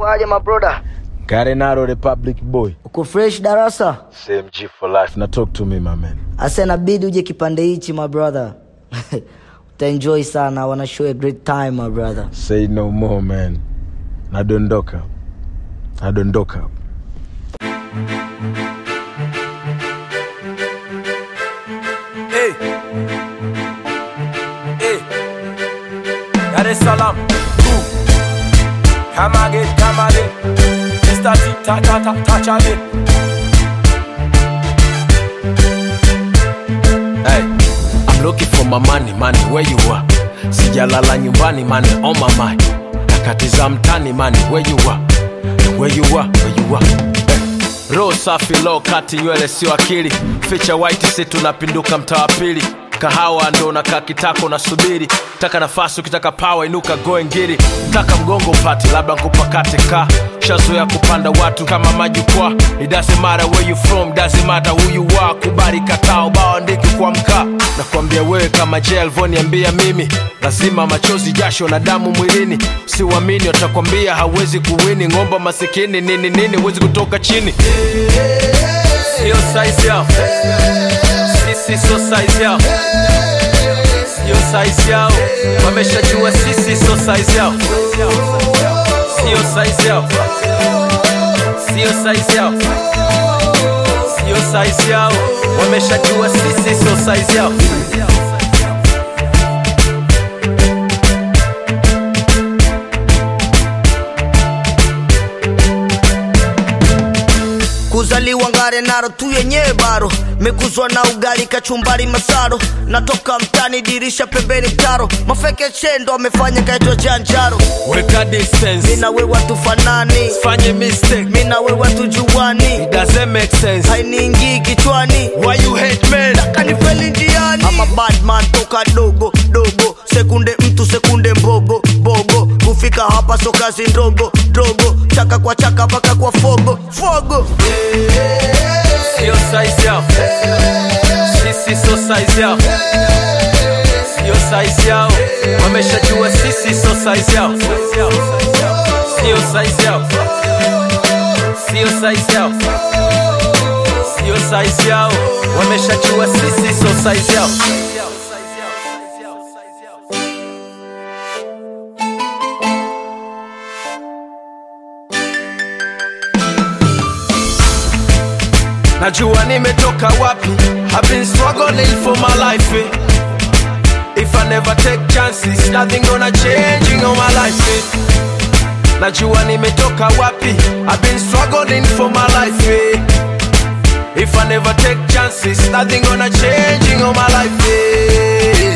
Kwaje mabroda? Garenaro Republic boy. Uko fresh darasa? Same G for life. Now talk to me my man. Asa inabidi uje kipande hichi my brother. Utaenjoy sana. I wanna show you a great time my brother. Say no more man. Nadondoka. Nadondoka. Hey. Hey. Dar es Salaam. Ooh. Come again, come again. Mr. T, ta ta ta touch again. Hey. I'm looking for my money, money, where you are? Sijalala nyumbani, money on my mind. Nakatiza mtani, money, where you are? Where you are, where you are? Hey. Roho safi, low kati, nywele sio akili. Ficha white, si tunapinduka mtaa wa pili. Kahawa ndo nakaa kitako nasubiri, taka nafasi ukitaka pawa inuka goe ngiri, taka mgongo upate labda nkupakate ka shazoya kupanda watu kama majukwaa. It doesn't matter where you from, doesn't matter who you are. Kubali kataa ubao andiki kwa mkaa, nakwambia wewe kama je alivyoniambia mimi, lazima machozi, jasho na damu mwilini. Siwamini watakwambia hawezi kuwini, ng'omba masikini nini nini, huwezi kutoka chini, sio size yao sisi so size yao sio size yao wameshajua sisi so size yao sio size yao sio size yao sio size yao wameshajua sisi so size yao Kuzaliwa ngare naro tu yenyewe baro mekuzwa na ugali kachumbari masaro natoka mtani dirisha pembeni mtaro mafeke chendo amefanya kaitwa janjaro weka distance mina wewe tufanani fanye mistake mina wewe tujuani it doesn't make sense hainiingii kichwani why you hate men kanifeli njiani ama badman toka dogo dogo sekunde mtu sekunde mbogo bogo kufika hapa so kazi ndogo dogo chaka kwa chaka mpaka kwa fogo fogo sio size yao sisi so size yao sio size yao wameshajua sisi so size yao sio size yao sio size yao sio size yao wameshajua sisi so size yao najua nimetoka wapi I've been struggling for my life eh. If I never take chances nothing gonna change in all my life eh. najua nimetoka wapi I've been struggling for my life eh. If I never take chances nothing gonna change in all my life eh.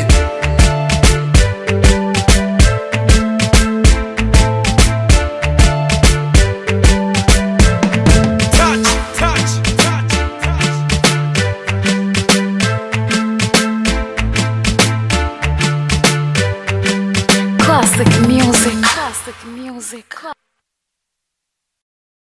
Touch, touch, touch, touch. Classic music. Classic music.